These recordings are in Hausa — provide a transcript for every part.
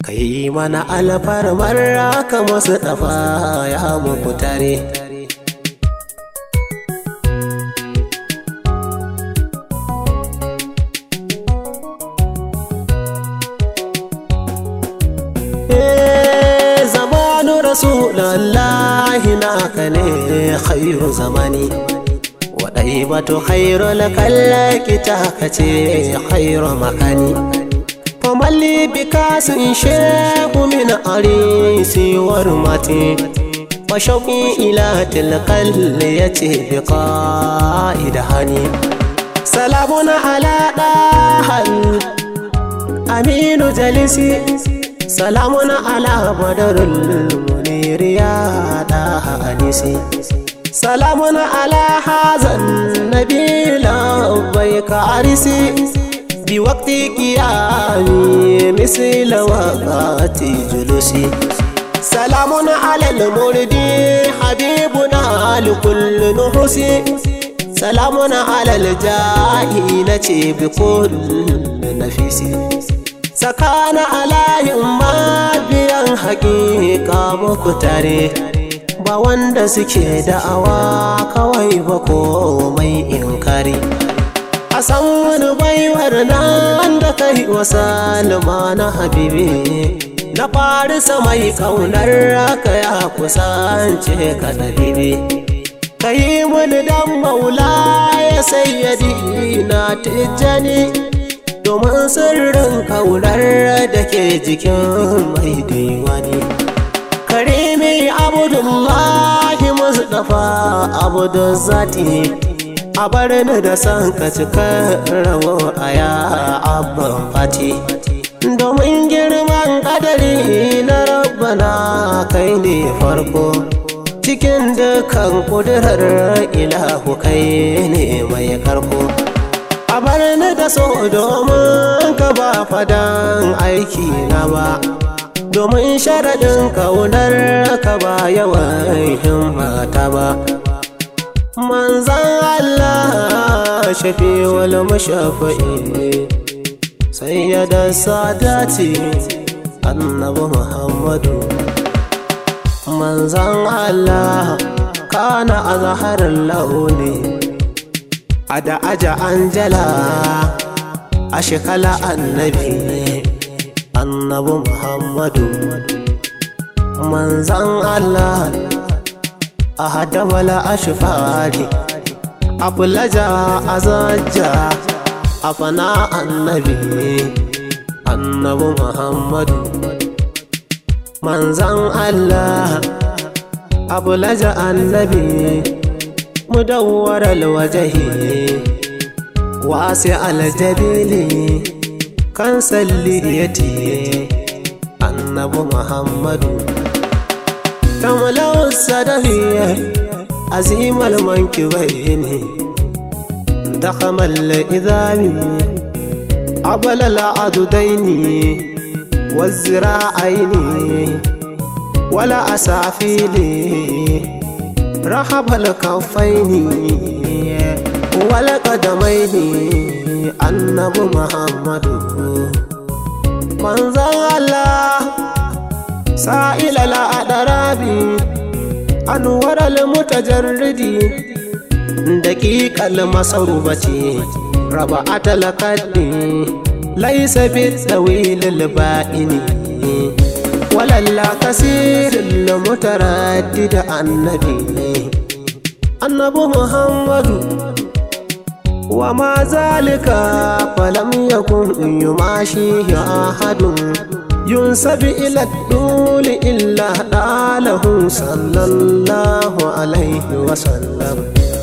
kai mana alfarmar ka masu ɗafa ya muku tare zamanu rasulallahi naka ne khairu zamani waɗai bato khairu lakallaki ta kace khairu makani famalli bikasin shehu min arisi warmati وشوقي إلى تلك التي بقائد هني سلام على داهل أمين جلسي سلام على بدر المنير يا داه أنيسي سلام على هذا النبي لبيك عرسي بوقت قيامي مثل وقت جلوسي سلام على المردي حبيبنا لكل نحسي سلام على الجاهلة بكل نفسي سكان على يما biyan hakika muku tare ba wanda suke da'awa kawai ba komai inkari a san wani baiwar nan da kai wa salma na habibi na farisa mai kaunar raka ya kusance ka ɗabibi ka yi mini dan maula ya sayyadi na tijjani domin sirrin kaunar da ke jikin mai diwani karimi abudullahi mustapha abudun zati a bar ni da san ka cika rawo a ya abban fati domin girman kadari na rabbana kai ne farko cikin dukan kudurar ilahu kai ne mai karko a bar ni da so domin ka ba fadan aiki na ba domin sharaɗin kaunar ka ba yawan himmata ba manzan Allah shafi wal mashafa'i sayyada sadati annabi muhammadu manzan Allah kana azharar launi a da aja anjala a shekala annabi annabi muhammadu manzan allah a hadabala a shifari a fulaja a zajja a fana annabi annabi muhammadu manzan allah a fulaja annabi مدور الوجه واسع الجبيل كان سليتي النبي محمد تملأ السدفية عزيم المنكبين ضخم الإذام عبل العضدين والزراعين ولا أسافيلي رحب الكفين والقدمين النبي محمد منزل الله سائل الأدراب أنور المتجرد دقيق المصروبة ربعة القد ليس بالطويل البائن ولله كثير المتردد النبي النبي محمد وما ذلك فلم يكن يماشيه أحد ينسب إلى الدول إلا قاله صلى الله عليه وسلم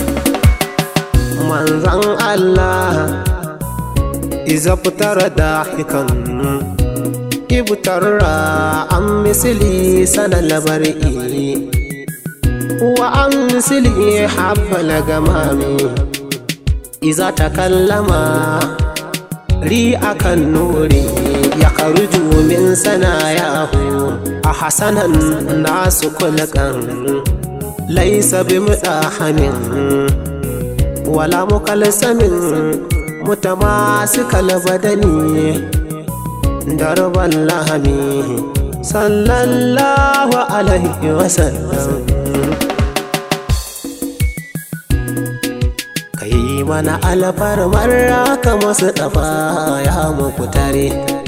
من ذن الله إذا ابتر ضاحكا ibtarra an misili sana labari wa an misili habbala gamami iza ta kallama ri akan nuri ya karuju min sana yahu a hasanan nasu kulkan laisa bi mudahamin wala mukalsamin mutamasikal badani darban lahami sallallahu alaihi wasallam kai mana alfarmar ka masu ɗafa ya muku tare